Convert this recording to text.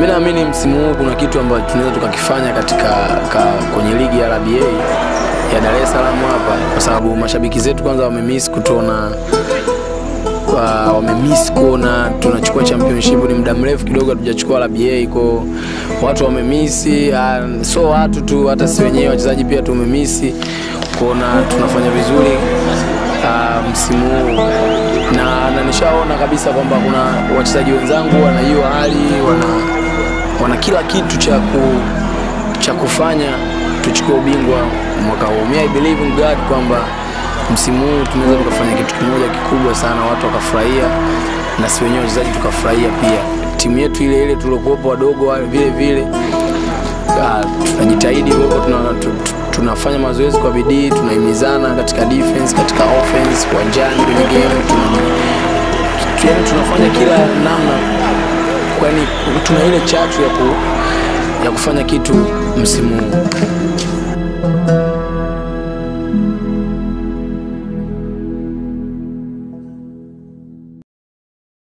mi naamini msimu huu kuna kitu ambacho tunaweza tukakifanya katika ka, kwenye ligi ya RBA ya Dar es Salaam hapa, kwa sababu mashabiki zetu kwanza wamemiss kutuona wa- wamemiss kuona tunachukua championship. Ni muda mrefu kidogo hatujachukua RBA, kwa watu wamemisi, uh, so watu tu, hata si wenyewe wachezaji pia tumemisi kuona tunafanya vizuri uh, msimu huu na, na nishaona kabisa kwamba kuna wachezaji wenzangu wana hiyo hali wana, wana kila kitu cha ku, cha kufanya tuchukue ubingwa mwaka huu. Mi I believe in God kwamba msimu huu tunaweza tukafanya kitu kimoja kikubwa sana, watu wakafurahia na si wenyewe wachezaji tukafurahia pia. Timu yetu ile ile tuliokuwepo wadogo wale vile vile Ah, tunajitahidi huko tuna, tu, tu, tunafanya mazoezi kwa bidii, tunahimizana katika defense, katika offense, uwanjani, kwenye game tuna, tu- yaani tunafanya kila namna, kwani tuna ile chachu ya, ku, ya kufanya kitu msimu huu.